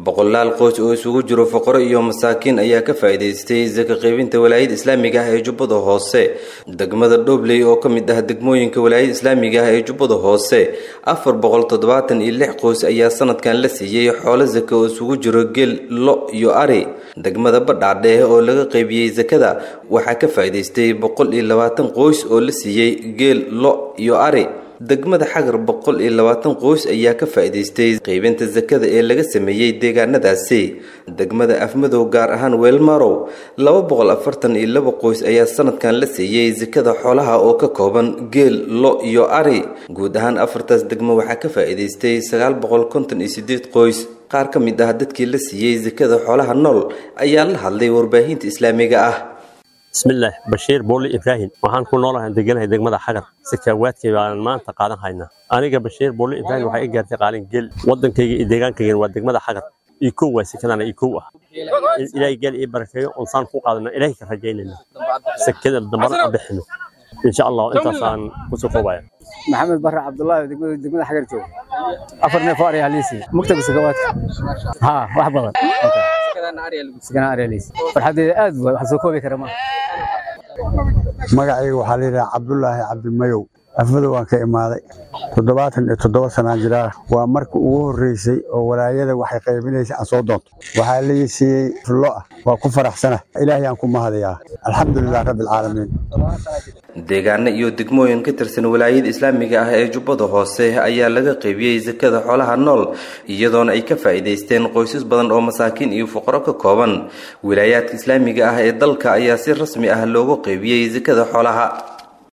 boqolaal qoys oo isugu jiro faqaro iyo masaakiin ayaa ka faa'iidaystay saka qaybinta walaayada islaamiga ah ee jubbada hoose degmada dhobley oo ka mid ah degmooyinka walaayada islaamiga ah ee jubbada hoose afar boqol toddobaatan iyo lix qoys ayaa sanadkan la siiyey xoolo saka oo isugu jiro geel lo iyo ari degmada badhaadheeh oo laga qaybiyey sakada waxaa ka faa'iidaystay boqol iyo labaatan qoys oo la siiyey geel lo iyo ari degmada xagar boqol iyo labaatan qoys ayaa ka faa'iidaystay qaybinta sakada ee laga sameeyey deegaanadaasi degmada afmadow gaar ahaan weelmarow laba boqol afartan iyo laba qoys ayaa sanadkan la siiyey sakada xoolaha oo ka kooban geel lo iyo ari guud ahaan afartaas degmo waxaa ka faa'iidaystay sagaal boqol konton iyo sideed qoys qaar ka mid ah dadkii la siiyey sakada xoolaha nool ayaa la hadlay warbaahinta islaamiga ah bismillaah bashiir booli ibraahim waxaan ku noolahay deganahay degmada xagar sakaawaadkay baan maanta qaadan haynaa aniga bashiir booli ibraahim waxay i gaartay qaalin geel wadankayga iyo deegaankaygan waa degmada xagar iyo kow waa sakadana iyo kow ah ilaahay geel ii barakeeyo onsaan ku qaadana ilaahay ka rajaynayna sakada dambana aan bixino insha allah intaasaan kusoo koobaya maxamed barre cabdullaahi degmada xagar jooga afar neef oo aryaa liisi mugtaga sakawaadka haa wax badan sakana aryaa liisi farxadeeda aad waay wax soo koobi kara maaha magacayga waxaa layidhaha cabdulaahi cabdimayow afmadow waan ka imaaday toddobaatan iyo toddoba sanaan jiraa waa marka ugu horreysay oo walaayada waxay qaybinaysa aan soo doonto waxaa lai siiyey fullo ah waa ku faraxsana ilaahay aan ku mahadayaa alxamdulilah rabbi alcaalamiin deegaano iyo degmooyin ka tirsan walaayada islaamiga ah ee jubbada hoose ayaa laga qaybiyey sakada xoolaha nool iyadoona ay ka faa'iidaysteen qoysas badan oo masaakiin iyo fuqaro ka kooban wilaayaadka islaamiga ah ee dalka ayaa si rasmi ah loogu qaybiyey sakada xoolaha